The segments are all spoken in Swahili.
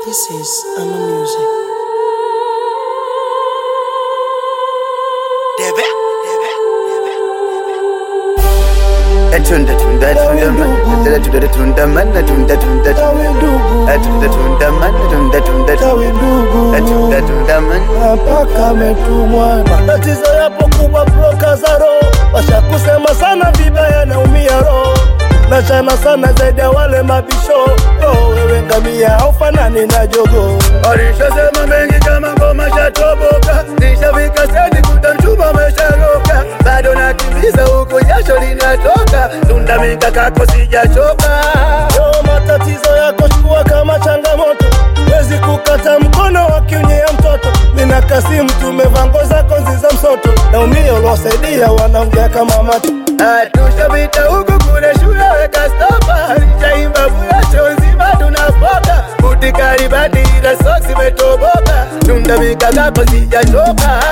This is Ama Music. Debe, debe, debe, Tunda tunda tunda man, tunda tunda tunda man, tunda tunda tunda tunda man, tunda tunda tunda tunda man. mpaka ametumwa. Matatizo yapo kubwa, broka za roho washakusema sana vibaya, naumia roho nachana sana zaidi ya wale mabisho. Oh, wewe ngamia haufanani na jogo. Alishasema mengi kama ngoma shatoboka, nishafika stendi kuta mchumba umesharoka, bado nakimbiza huku jasho linatoka, tunda mikakako sijachoka. Yo, matatizo yako chukua kama changamoto, wezi kukata mkono wakiunyea mtoto. Nina Kasimu tumevaa nguo zako nzi za msoto, naumia uliwasaidia wanaongea kama macho Tushapita huku kule shule weka stopa, nishaimba bulasho nzima tunafoka, butikari badi ila soksi imetoboka, tunda mikakako sijachoka.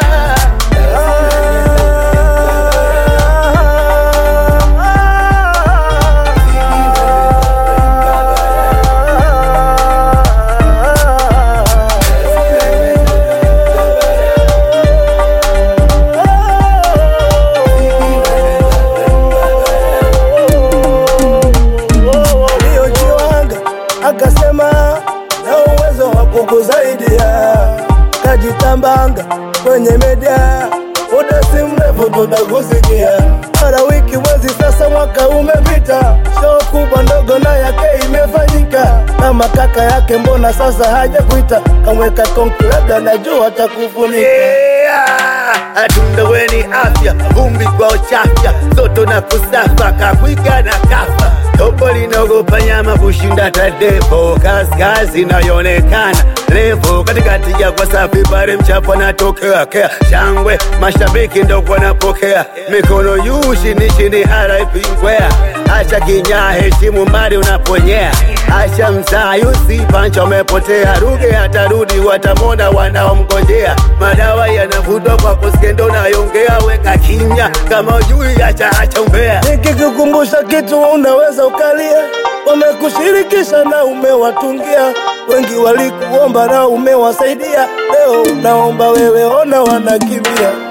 aliyojiwanga akasema na uwezo wa kukusaidia, kajitambanga kwenye media, muda si mrefu tutakusikia. Mara wiki, mwezi, sasa mwaka umepita, show kubwa ndogo na yake imefanyika, kama kaka yake, mbona sasa haja kuita, kamweka konki, labda najua atakufunika. Yeah, Atunda weni afya, vumbi kwa uchafya, soto na kusafa, kakwika na kafa Topo linaogopa nyama kushinda tadepo, kaskazi inayoonekana refu katikati ya kwa safi pale mchapo anatokea kea shangwe, mashabiki ndo wanapokea mikono juu chini chini, RIP ngwea, acha kinyaa, heshimu mali unaponyea, acha mzaa yusi pancha umepotea, ruge atarudi, watamona wanaomngojea, madawa yanavutwa kwa kuskendo, unayongea weka kimya, kama ujui acha acha umbea Nikikukumbusha kitu unaweza ukalia, wamekushirikisha na umewatungia, wengi walikuomba na umewasaidia, leo unaomba wewe, ona wanakimbia.